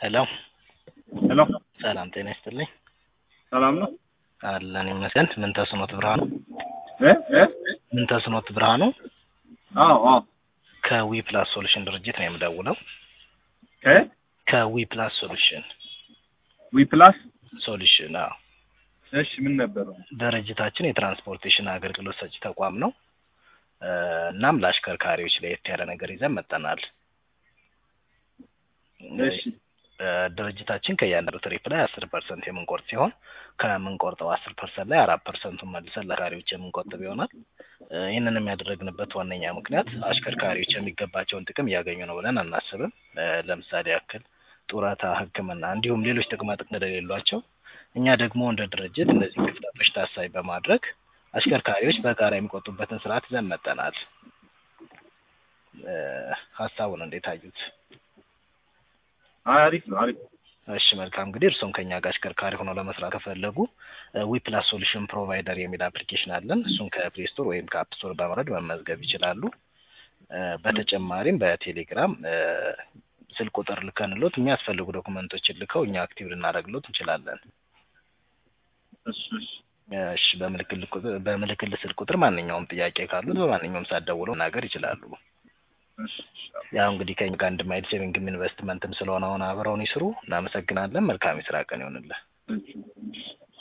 ሄሎ ሄሎ ሰላም ጤና ይስጥልኝ። ሰላም ነው? አለን ይመስገን። ምን ተስኖት ብርሃኑ? እ እ ምን ተስኖት ብርሃኑ? አዎ አዎ ከዊ ፕላስ ሶሉሽን ድርጅት ነው የምደውለው። ከ ከዊ ፕላስ ሶሉሽን ዊ ፕላስ ሶሉሽን አዎ። እሺ ምን ነበር? ድርጅታችን የትራንስፖርቴሽን አገልግሎት ሰጪ ተቋም ነው። እ እናም ለአሽከርካሪዎች ለየት ያለ ነገር ይዘን መጠናል። እሺ እ ድርጅታችን ከእያንዳንዱ ትሪፕ ላይ አስር ፐርሰንት የምንቆርጥ ሲሆን ከምንቆርጠው አስር ፐርሰንት ላይ አራት ፐርሰንቱን መልሰን ለአሽከርካሪዎች የምንቆጥብ ይሆናል። እ ይህንንም ያደረግንበት ዋነኛ ምክንያት አሽከርካሪዎች የሚገባቸውን ጥቅም እያገኙ ነው ብለን አናስብም። እ ለምሳሌ ያክል ጡረታ፣ ሕክምና እንዲሁም ሌሎች ጥቅማ ጥቅም እንደሌሏቸው እኛ ደግሞ እንደ ድርጅት እነዚህ ክፍተቶች ታሳቢ በማድረግ አሽከርካሪዎች በጋራ የሚቆጡበትን ስርዓት ይዘን መጠናል። እ ሀሳቡን እንዴት አዩት? አይ አሪፍ ነው አሪፍ ነው። እሺ መልካም እንግዲህ እርስዎም ከኛ ጋር አሽከርካሪ ሆነው ለመስራት ከፈለጉ ዊ ፕላስ ሶሉሽን ፕሮቫይደር የሚል አፕሊኬሽን አለን። እሱን ከፕሌይ ስቶር ወይም ከአፕ ስቶር በመውረድ መመዝገብ ይችላሉ። እ በተጨማሪም በቴሌግራም እ ስልክ ቁጥር ልከንሎት የሚያስፈልጉ ዶኩመንቶችን ልከው እኛ አክቲቭ ልናደርግሎት እንችላለን። እሺ እሺ እሺ በምልክል ቁጥር በምልክል ስልክ ቁጥር ማንኛውም ጥያቄ ካሉት በማንኛውም ሰዓት ደውለው መናገር ይችላሉ። እሺ እሺ ያው እንግዲህ ከኛ ጋር እንደማይል ሴቪንግም ኢንቨስትመንትም ስለሆነ አሁን አብረውን ይስሩ። እናመሰግናለን። መልካም የስራ ቀን ይሆንልህ። እሺ